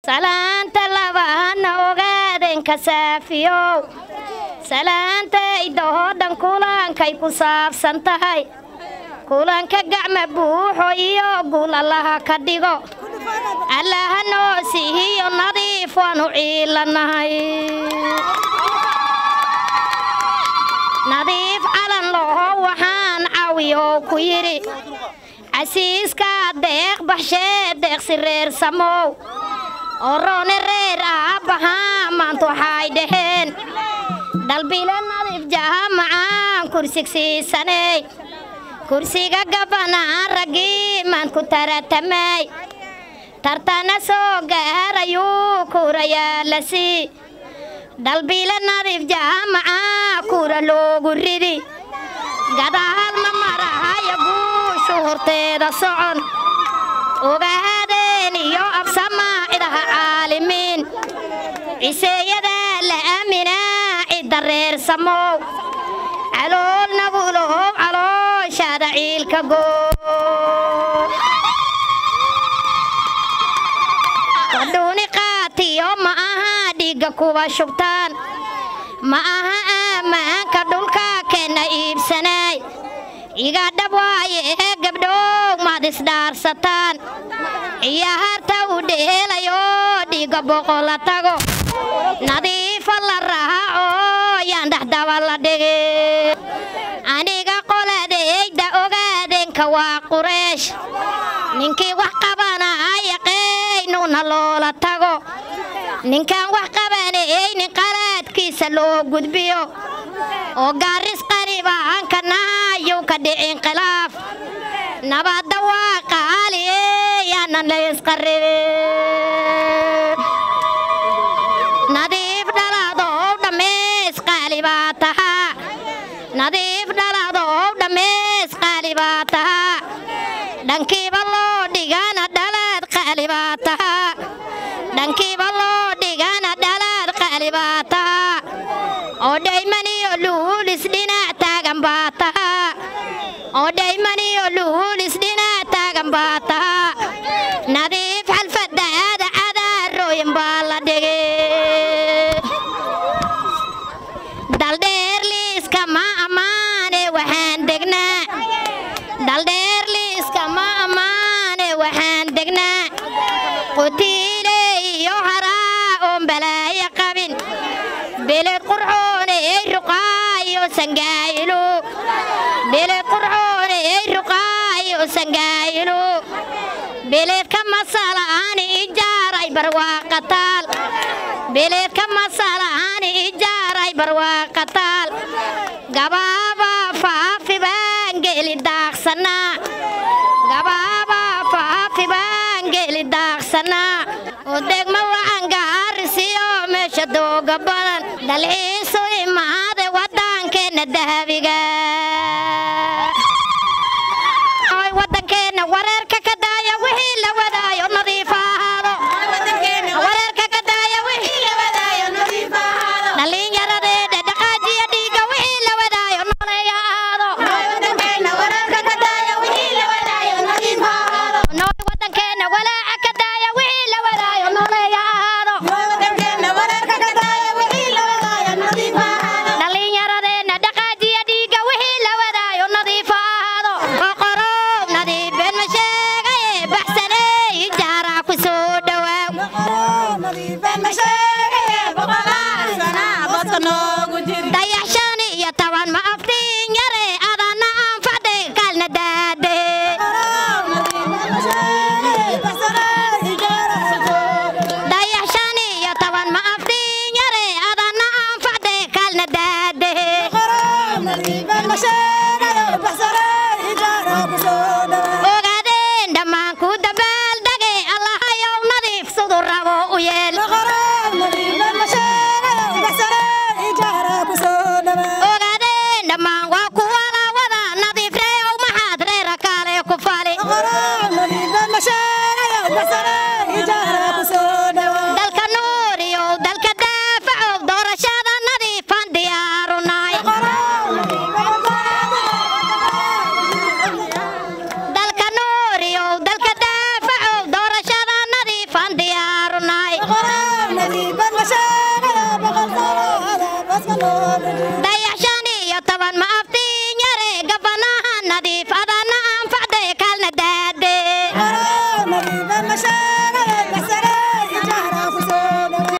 salaanta labaana ogaadeen kasaafiyow salaanta idahoo dhan kulankay ku saabsan tahay kulanka gacma buuxo iyo guul allaha ka dhigo allaha noo siihiyo nadiif waanu ciilanahay nadiif calan laho waxaan cawiyow ku yidhi casiiska deeq baxshee deeqsi reer samow oroone reer aabbahaa maanta waxay dhaheen dhalbile nadiif jahamacaan kursigsiisaney kursiga gabanaan raggii maan ku taratamay tartana soo gaarayuu kuurayaa la sii dhalbile nadiif jahamacaa kuura loogu ridi gadaal ma marahaya guushu horteeda socon ogaadeen iyo absamaacidaha caalimiin ciseeyadaa la aaminaa cidda reer samow calool nabulow calooshaada ciilka goo wadhuuni qaatiyo ma aha dhiigga kuwa shubtaan ma aha aammaanka dhulka keenna iibsanaay iga dhab waaye ee gabdhow maad isdhaarsataan ciyaarta u dheelayo dhiigga boqola tago nadiifa la raaco yaan dhexdaba la dhigi aniga qoladayda ogaadeenka waa qureesh ninkii wax qabanaya qeynuna loola tago ninkaan wax qabanaynin qalaadkiisa loo gudbiyo oo gaaris qaribaanka nahayow ka dhicin khilaaf nabadda waa qaali yaanan la isqaribin nadiif dhaladow dhammays qaali baa tahaa nadiif dhaladow dhammays qaali baa tahaa dhankiiba loo dhigana dhalaad qaali baa tahaa dhankiiba loo dhigana dhalaad qaali baa tahaa oo dhaymaniyo luhulis dhinac taagan baa tahaa oo dhaymaniyo luhulis dhinac taagan baa tahaa nadiif xalfadaada cadaarooyin baa la dhigay daldheer liiska ma ammaane waxaan degnaa daldheer liiska ma ammaane waxaan degnaa qutiile iyo haraa oon balaayo qabin beled qurxoone ey ruqaayo sangaayilu beled qurxoone ey ruqaayo sangaayilu beledka masalaani ijaaray barwaaqataal beledka masalaani ijaaray barwaaqataal gabaaba faafi baan geli daaqsanaa gabaaba faafi baan geli daaqsanaa oo degma wacan gaarisiyo meesha dooga badan dalxiisu imaade waddankeenna dahabiga Oy, waddankeenna wareerka ka daaya wixii la wadaayo nadiif ha ahaado wareerka ka daaya wixii la wadaayo nadiif ha ahaado dhallinyaradeeda dhaqaajiya dhiigga wixii la wadaayo noolay ha ahaado nooy waddankeenna walaaca ka daaya wixii la wadaayo noolay ha ahaado dhallinyaradeenna dhaqaajiya dhiigga wixii la wadaayo nadiif ha ahaado boqorow nadiif been ma sheegaye baxsaney jaaraa ku soo dhowaaw dayax shan iyo toban ma aftiin yare adana aan fadhi kalna daade dayax shan iyo toban ma aftiin yare adana aan fadhi kalna daade ogaadeen dhammaan ku dabaaldage allahayow nadiif siduu rabo u yeel dayax shan iyo toban ma aftiin yare gabanaha nadiif adana anfacday kalna daade